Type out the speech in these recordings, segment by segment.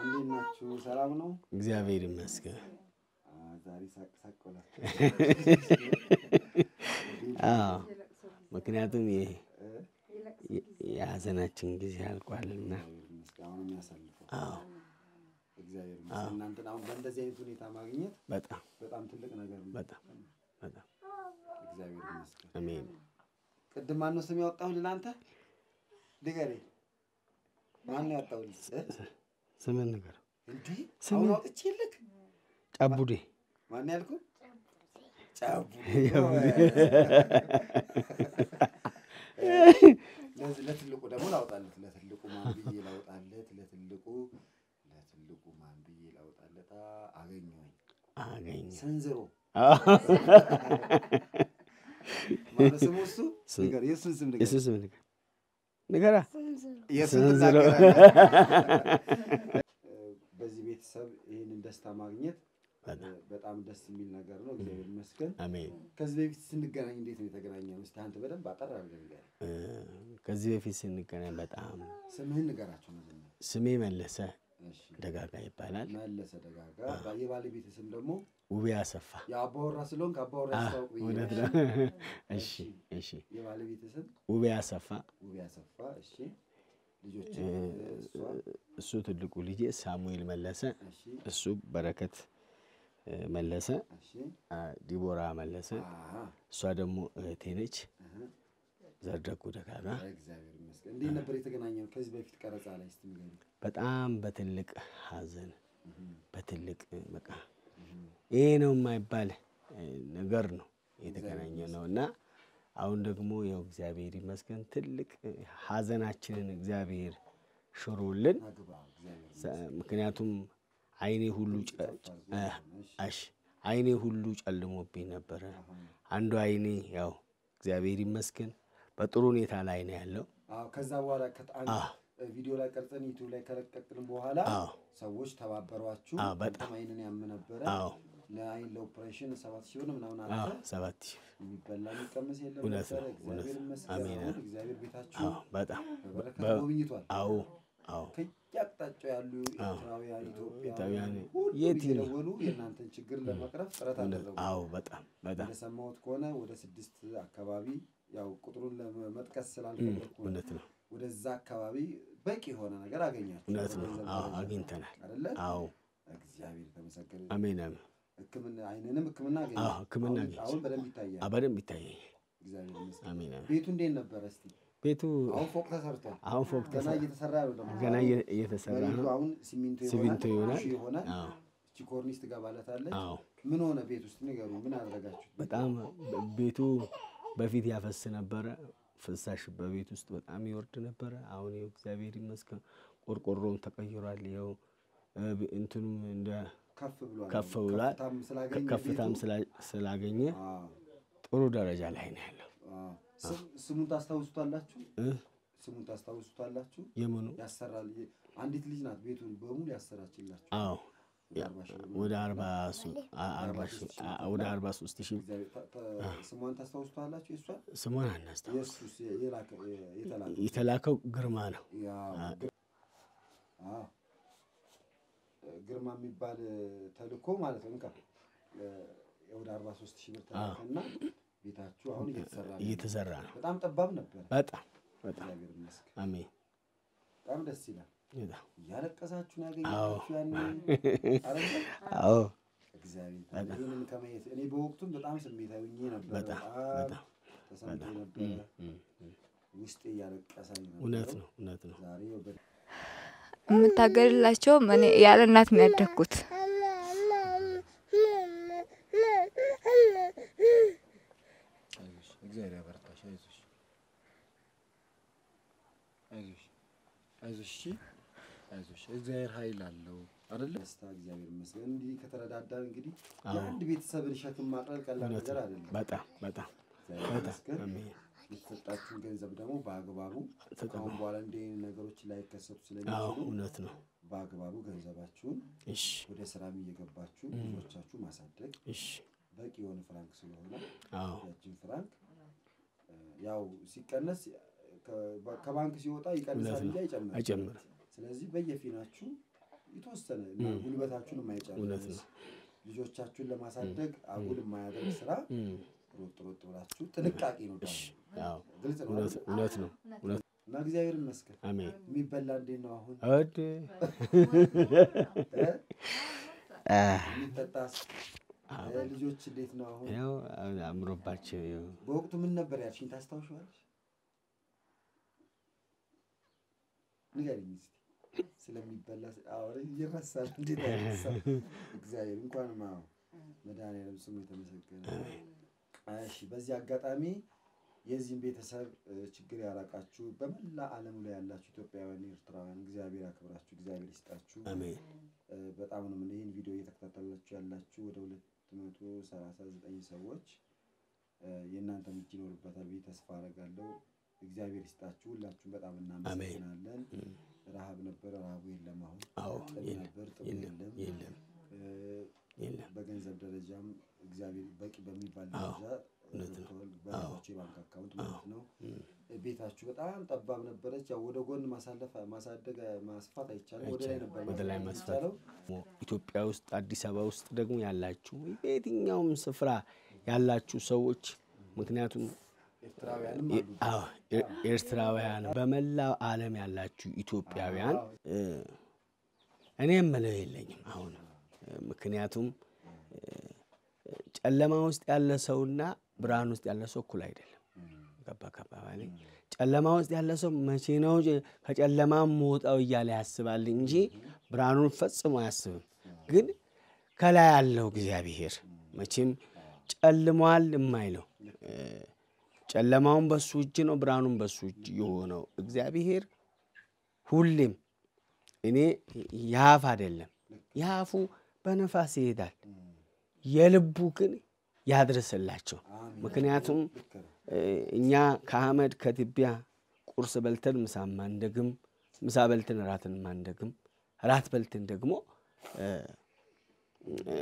እንዴት ናችሁ? ሰላም ነው? እግዚአብሔር ይመስገን። አ፣ ዛሬ ሳቅ ሳቅ ብላችሁ አዎ ምክንያቱም ይሄ የሀዘናችን ጊዜ አልቋልና። እግዚአብሔር ይመስገን። አሁን የሚያሳልፈው አዎ እግዚአብሔር ይመስገን። እናንተን አሁን በእንደዚህ አይነት ሁኔታ ማግኘት በጣም በጣም ትልቅ ነገር ነው። በጣም በጣም እግዚአብሔር ይመስገን። አሜን። ቅድም ማነው ስም ያወጣሁልህ ለአንተ? ንገረኝ። ማነው ያወጣሁልህ? እ? ስምን ነገር እንዴ ስም- አሁን አውጥቼልህ? ጫቡዴ ማነው ያልኩህ? ጫቡ ለዚህ ለትልቁ ደግሞ ላውጣለት። ለትልቁ ማን ብዬ ላውጣለት? ለትልቁ ለትልቁ ማን ብዬ ላውጣለት? አ፣ አገኘሁኝ። አገኘ ሰንዝሮ አዎ። ማነው ስሙ? እሱ ስም- ንገር፣ የእሱን ስም ንገር። የሱ ስም ነገር ንገራ የእሱን ሰንዝሮ ትናገራለህ። በዚህ ቤተሰብ ይህንን ደስታ ማግኘት በጣም በጣም ደስ የሚል ነገር ነው። እግዚአብሔር ይመስገን። አሜን። ከዚህ በፊት ስንገናኝ እንዴት ነው የተገናኘነው? እስኪ አንተ በደንብ አጠር አድርገህ ንገረኝ። እ፣ ከዚህ በፊት ስንገናኝ በጣም ስምህን ንገራቸው መጀመሪያ። ስሜ መለሰ እሺ። ደጋጋ ይባላል። መለሰ ደጋጋ። የባለቤት ስም ደግሞ ውቤ አሰፋ የአባወራ ስለሆንክ አባወራ አ፣ ያስታውቅ ብዬ እውነት ነው። ነው። እሺ እሺ የባለቤት ስም ውቤ አሰፋ ውቤ አሰፋ። እሺ። ልጆች እ፣ እሷ። እሱ ትልቁ ልጄ ሳሙኤል መለሰ፣ እሺ። እሱ በረከት እ፣ መለሰ፣ እሺ። አ፣ ዲቦራ መለሰ፣ አሃ። እሷ ደግሞ እህቴ ነች። እህ። ዘርደጉ ደጋጋ እግዚአብሔር ይመስገን። እንዴት ነበር የተገናኘነው? ከዚህ በፊት ቀረጻ ላይ እስቲ ንገረኝ። በጣም በትልቅ ሐዘን እህ። በትልቅ በቃ እህ። ይሄ ነው የማይባል እ፣ ነገር ነው የተገናኘ ነው እና አሁን ደግሞ ያው እግዚአብሔር ይመስገን ትልቅ እ፣ ሐዘናችንን እግዚአብሔር ሽሮልን አግባ። እግዚአብሔር ሰ- ምክንያቱም አይኔ ሁሉ ጨ- ጨ- እ፣ እሺ። እሺ አይኔ ሁሉ ጨልሞብኝ ነበረ። አሃ። አንዱ አይኔ ያው እግዚአብሔር ይመስገን በጥሩ ሁኔታ ላይ ነው ያለው። አዎ ከዛ በኋላ ከአንድ አዎ ቪዲዮ ላይ ቀርጸን ዩቲዩብ ላይ ከለቀቅን በኋላ አዎ ሰዎች ተባበሯችሁ። አዎ፣ በጣም። አንተም አይንን ያም ነበረ አዎ ለአይን ለኦፕሬሽን ሰባት ሺህ ብር ምናምን አዎ አለ። ሰባት ሺህ የሚበላ የሚቀመስ የለም እውነት ነበረ። ነው፣ እውነት እግዚአብሔር ነው። ይመስገን። አሜን። አሁን እግዚአብሔር ቤታችሁ አዎ በጣም በበረከት በ- ጎብኝቷል። አዎ አዎ ከየአቅጣጫው ያሉ አዎ። ኤርትራውያን፣ ኢትዮጵያውያን ኢትዮጵያውያን ሁሉ የት ይል- እየደወሉ የእናንተን ችግር ለመቅረፍ ጥረት እውነት አደረጉ። አዎ በጣም በጣም እንደሰማሁት ከሆነ ወደ ስድስት አካባቢ ያው ቁጥሩን ለመጥቀስ ስላልፈለግኩ ነው። እውነት ነው ወደዛ አካባቢ በቂ የሆነ ነገር አገኛችሁ። እውነት ነው በገንዘብ አዎ ደረጃ አግኝተናል አይደለ? አዎ እግዚአብሔር ተመሰገነ። አሜን አሜን ሕክምና አይንንም ሕክምና አገኘ። አዎ ሕክምና አሁን- አግኝቼ። አሁን በደንብ ይታያል። አ በደንብ ይታየኝ እግዚአብሔር ይመስገን። አሜን አሜን ቤቱ እንዴት ነበረ? እስቲ ቤቱ አሁን ፎቅ ተሰርቷል። አሁን ፎቅ ገና ተሰ- እየተሰራ ነው ደግሞ ገና እየ- እየተሰራ መሬቱ ነው አሁን ሲሚንቶ ሲሚንቶ ይሆናል። ይሆናል። እሺ ይሆናል። አዎ እቺ ኮርኒስ ትገባለታለች። አዎ ምን ሆነ ቤት ውስጥ ንገሩ። ምን አደረጋችሁት? በጣም ቤቱ በፊት ያፈስ ነበረ። ፍሳሽ በቤት ውስጥ በጣም ይወርድ ነበረ። አሁን ይኸው እግዚአብሔር ይመስገን ቆርቆሮም ተቀይሯል። ይኸው እ፣ እንትኑም እንደ ከፍ ብሏል። ከፍ ብሏል። ከፍታም ስላገኘ ከፍታም ቤቱ- ስላ- ስላገኘ አዎ፣ ጥሩ ደረጃ ላይ ነው ያለው። አዎ። ስም- ስሙን ታስታውሱታላችሁ? እ፣ ስሙን ታስታውሱታላችሁ? የምኑ ያሰራል። አንዲት ልጅ ናት ቤቱን በሙሉ ያሰራችላችሁ። አዎ ያ- አርባ ሺህ ብር ወደ አርባ ሱ- አ- አርባ ሺህ አ- ወደ አርባ ሶስት ሺህ እግዚአብሔር ታ- ታ- ስሟን ታስታውሱታላችሁ? የእሷን ስሟን አናስታውስ። የእሱስ የላከ የተላከ የተላከው ግርማ ነው። ያው ግር- አዎ ግርማ የሚባል ተልኮ ማለት ነው። እንካ ወደ አርባ ሶስት ሺህ ብር ተላከና ቤታችሁ አሁን እየተሰራ ነው። እየተሰራ ነው። በጣም ጠባብ ነበር። በጣም በጣም እግዚአብሔር ይመስገን። አሜን። በጣም ደስ ይላል። በጣም እያለቀሳችሁ ነው ያገኘኋችሁ ያኔ አይደለ? አዎ እግዚአብሔር ይመስገን። ይህንን ከማየት እኔ በወቅቱም በጣም ስሜታዊ ሆኜ ነበር። በጣም በጣም በጣም ተሰምቶኝ ነበረ። እም፣ እም። ውስጤ እያለቀሰኝ ነበር። እውነት ነው እውነት ነው። ዛሬ በ- የምታገልላቸው እኔ ያለ እናት ነው ያደግኩት። አይዞሽ እግዚአብሔር ያበርታሽ። አይዞሽ አይዞሽ አይዞሽ እሺ አይዞሽ እግዚአብሔር ኃይል አለው አይደለ? ደስታ እግዚአብሔር ይመስገን። እንዲህ ከተረዳዳን እንግዲህ አዎ። የአንድ ቤተሰብን ሸክም ማቅለል ቀላል እውነት ነገር ነው። አይደለም። በጣም በጣም እግዚአብሔር በጣም ይመስገን። አሜን። የተሰጣችሁን ገንዘብ ደግሞ በአግባቡ ተጠቅሙ። ከአሁን በኋላ እንዲህ አይነት ነገሮች ላይከሰቱ አዎ ስለሚችሉ እውነት ነው። በአግባቡ ገንዘባችሁን እሺ ወደ ስራም እየገባችሁ ልጆቻችሁ ማሳደግ እሺ በቂ የሆነ ፍራንክ ስለሆነ አዎ ያችን ፍራንክ እ፣ ያው ሲቀነስ ከ- ከባንክ ሲወጣ ይቀንሳል እውነት እንጂ ነው። አይጨምርም። አይጨምርም። ስለዚህ በየፊናችሁ የተወሰነ እና ጉልበታችሁን እውነት የማይጨርስ ነው። ልጆቻችሁን ለማሳደግ አጉል የማያደርግ ስራ እም፣ ሮጥ ሮጥ ብላችሁ ጥንቃቄ ነው ደግሞ አዎ፣ ግልጽ ነው እውነት አይደል? እውነት ነው። እውነት እና እግዚአብሔር ይመስገን አሜን። የሚበላ እንዴት ነው አሁን እድ እ? አ፣ የሚጠጣስ እ፣ ልጆች እንዴት ነው አሁን ያው አምሮባቸው ያው በወቅቱ ምን ነበር ያልሽኝ ታስታውሻለሽ ንገሪኝ እስኪ ስለሚበላ አሁን ይረሳል እንዴት አይረሳም እግዚአብሔር እንኳንም አዎ መድኃኒዓለም ስሙ የተመሰገነ እሺ በዚህ አጋጣሚ የዚህም ቤተሰብ እ፣ ችግር ያራቃችሁ በመላ ዓለሙ ላይ ያላችሁ ኢትዮጵያውያን ኤርትራውያን እግዚአብሔር ያክብራችሁ እግዚአብሔር ይስጣችሁ አሜን እ፣ በጣም ነው ምን ይህን ቪዲዮ እየተከታተላችሁ ያላችሁ ወደ ሁለት መቶ ሰላሳ ዘጠኝ ሰዎች እ፣ የእናንተም እጅ ይኖርበታል ብዬ ተስፋ አደርጋለሁ። እግዚአብሔር ይስጣችሁ። ሁላችሁም በጣም እናመሰግናለን። ረሃብ ነበረ፣ ረሃቡ የለም አሁን። አዎ ጥም የለም ነበር፣ ጥሙ የለም የለም። የለም እ፣ የለም በገንዘብ ደረጃም እግዚአብሔር በቂ በሚባል አዎ፣ ደረጃ እውነት ነው። ረድተዋል። በራሳቸው የባንክ አካውንት ማለት ነው። ቤታችሁ በጣም ጠባብ ነበረች። ያው ወደ ጎን ማሳለፍ ማሳደግ ማስፋት አይቻልም። ወደ ላይ ነበር ወደ ላይ ማስፋት ማስፋት የሚቻለው። ኢትዮጵያ ውስጥ አዲስ አበባ ውስጥ ደግሞ ያላችሁ በየትኛውም ስፍራ ያላችሁ ሰዎች ምክንያቱም ኤርትራውያንም ኤ- አሉ። አዎ፣ ኤ- ኤርትራውያን በመላው ዓለም ያላችሁ ኢትዮጵያውያን እ፣ እኔ የምለው የለኝም አሁን እ፣ ምክንያቱም እ፣ ጨለማ ውስጥ ያለ ሰውና ብርሃን ውስጥ ያለ ሰው እኩል አይደለም። ገባ ከባባሌ ጨለማ ውስጥ ያለ ሰው መቼ ነው ጨ- ከጨለማ መውጣው እያለ ያስባል እንጂ ብርሃኑን ፈጽሞ አያስብም። ግን ከላይ ያለው እግዚአብሔር መቼም ጨልሟል የማይለው እ፣ ጨለማውን በሱ እጅ ነው፣ ብርሃኑን በሱ እጅ የሆነው እግዚአብሔር ሁሌም እኔ የአፍ አይደለም የአፉ በነፋስ ይሄዳል፣ የልቡ ግን ያድርስላቸው። ምክንያቱም ልክ ነው። እ፣ እኛ ከአመድ ከትቢያ ቁርስ በልተን ምሳ ማንደግም፣ ምሳ በልተን ራትን ማንደግም፣ ራት በልተን ደግሞ እ፣ እ፣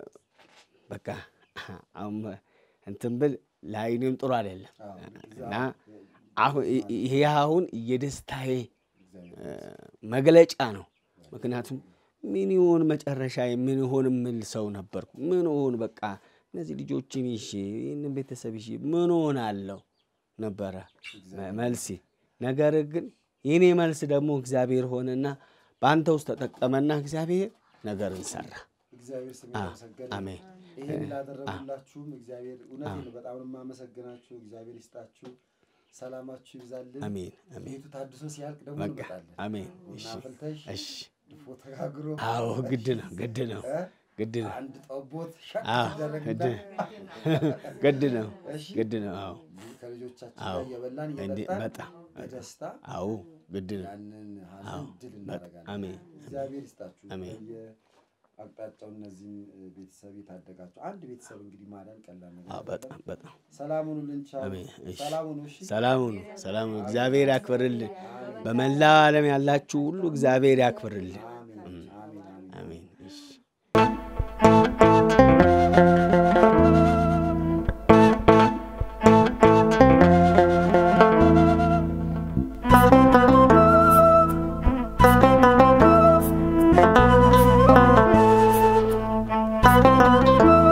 በቃ አሁን እንትን ብል ለአይኔም ጥሩ አይደለም አዎ፣ እና አሁን ይሄ አሁን የደስታዬ እ፣ መግለጫ ነው። ምክንያቱም ምን ይሆን መጨረሻ ምን ይሆን የምል ሰው ነበርኩ። ምን ሆን በቃ እነዚህ ልጆችን ይዤ ይህንን ቤተሰብ ይዤ ምን ሆናለሁ ነበረ መልሴ። ነገር ግን የኔ መልስ ደግሞ እግዚአብሔር ሆነና በአንተ ውስጥ ተጠቀመና እግዚአብሔር ነገርን ሰራ። እግዚአብሔር ስም አዎ፣ የተመሰገነ አሜን። ይህን ላደረጉላችሁም እግዚአብሔር እውነቴን ነው በጣም ነው የማመሰግናችሁ። እግዚአብሔር ይስጣችሁ፣ ሰላማችሁ ይብዛልን። አሜን አሜን። ቤቱ ታድሶ ሲያልቅ ደግሞ በቃ እንመጣለን። አሜን። ቡና እሺ አፍልተሽ እሺ። ድፎ ተጋግሮ አዎ ግድ ነው ግድ ነው እ? ግድ ነው አንድ ጠቦት ሸቅ አዎ ይደረግና ግድ ነው እሺ፣ ግድ ነው። አዎ ከልጆቻችን አዎ። ጋር እየበላን እንዴ እየጠጣን በጣም በደስታ አዎ ግድ ነው። ያንን ሀዘን ድል እናደርጋለን። አሜን እግዚአብሔር ይስጣችሁ። አሜን። አቅጣጫው እነዚህን እ፣ ቤተሰብ የታደጋቸው አንድ ቤተሰብ እንግዲህ ማዳን ቀላል ነገር አዎ አይደለም። በጣም በጣም ሰላሙን ልንቻው አሜን። እሺ። ሰላሙን እሺ ሰላም ሁኑ፣ ሰላም ሁኑ። እግዚአብሔር ያክብርልን። በመላው ዓለም ያላችሁ ሁሉ እግዚአብሔር ያክብርልን። አሜን አሜን አሜን አሜን። እሺ Thank